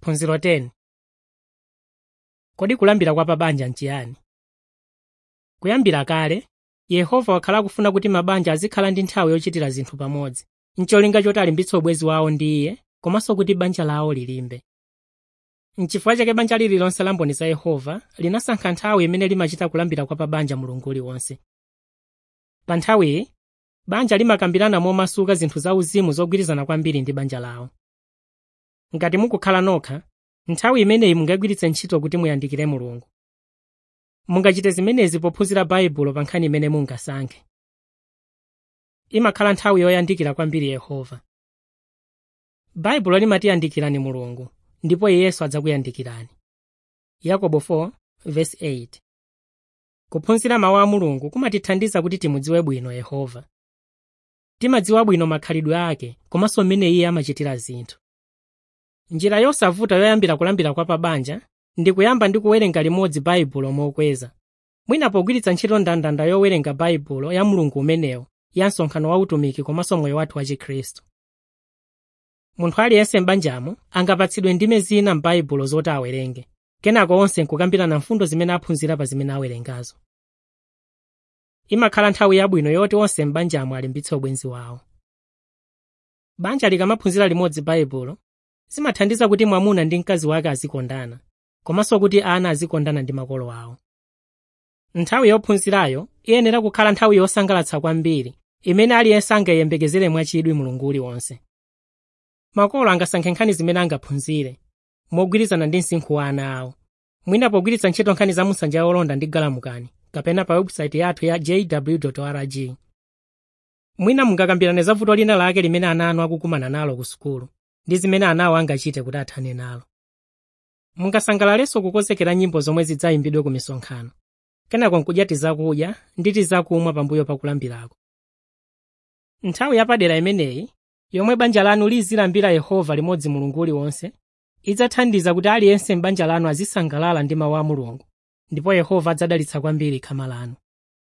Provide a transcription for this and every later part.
phunziro 10 kodi kulambira kwa pabanja nchiyani kuyambira kale yehova wakhala akufuna kuti mabanja azikhala ndi nthawi yochitira zinthu pamodzi ncholinga choti alimbitse ubwenzi wawo ndi iye komanso kuti banja lawo lilimbe nchifukwa chake banja lililonse la mboni za yehova linasankha nthawi imene limachita kulambira kwa pabanja mulungu uliwonse pa nthawiyi banja limakambirana momasuka zinthu zauzimu zogwirizana kwambiri ndi banja lawo ngati mukukhala nokha nthawi imeneyi mungagwiritse ntchito kuti muyandikire mulungu mungachite zimenezi pophunzira baibulo pa nkhani imene mungasankhe imakhala nthawi yoyandikira kwambiri yehova baibulo limatiyandikirani mulungu ndipo iyenso adzakuyandikirani yakobo 4:8 kuphunzira mawu a mulungu kumatithandiza kuti timudziwe bwino yehova timadziwa bwino makhalidwe ake komanso mmene iye amachitira zinthu njira yosavuta yoyambira kulambira kwa pabanja ndi kuyamba ndi kuwerenga limodzi baibulo mokweza mwina pogwiritsa ntchito ndandanda yowerenga baibulo ya mulungu umenewo ya msonkhano wa utumiki komanso moyo wathu wa chikhristu munthu aliyense m'banjamo angapatsidwe ndime zina m'baibulo zoti awerenge kenako onse nkukambirana mfundo zimene aphunzira pa zimene awerengazo imakhala nthawi yabwino yoti onse m'banjamo alimbitse ubwenzi wawo banja likamaphunzira limodzi baibulo zimathandiza kuti mwamuna ndi mkazi wake azikondana komanso kuti ana azikondana ndi makolo awo nthawi yophunzirayo iyenera kukhala nthawi yosangalatsa kwambiri imene aliyense angayembekezere mwachidwi mulungu uliwonse makolo angasankhe nkhani zimene angaphunzire mogwirizana ndi msinkhu wa ana awo mwina pogwiritsa ntchito nkhani za musanja yolonda ndi galamukani kapena pa website yathu ya jw org mwina mungakambirane za vuto lina lake limene ana anu akukumana nalo ku sukulu ndi zimene anawo angachite kuti athane nalo mungasangalalenso kukonzekera nyimbo zomwe zidzayimbidwe ku misonkhano kenako nkudya tizakudya ndi tizakumwa pambuyo pakulambirako nthawi yapadera imeneyi yomwe banja lanu lizilambira yehova limodzi mulungu uliwonse idzathandiza kuti aliyense m'banja lanu azisangalala ndi mawu a mulungu ndipo yehova adzadalitsa kwambiri khama lanu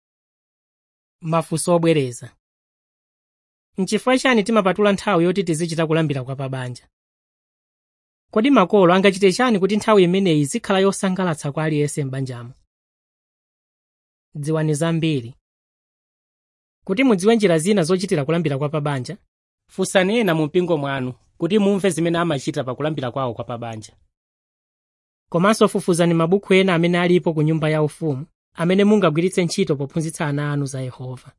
mafunso obwereza nchifukwa chani timapatula nthawi yoti tizichita kulambira kwa pabanja kodi makolo angachite chani kuti nthawi imeneyi izikhala yosangalatsa kwa aliyense m'banjamo dziwani zambiri kuti mudziwe njira zina zochitira kulambira kwa pabanja funsani ena mu mpingo mwanu kuti mumve zimene amachita pa kulambira kwawo kwa pabanja komanso fufuzani mabuku ena amene alipo ku nyumba yaufumu amene mungagwiritse ntchito pophunzitsa ana anu za yehova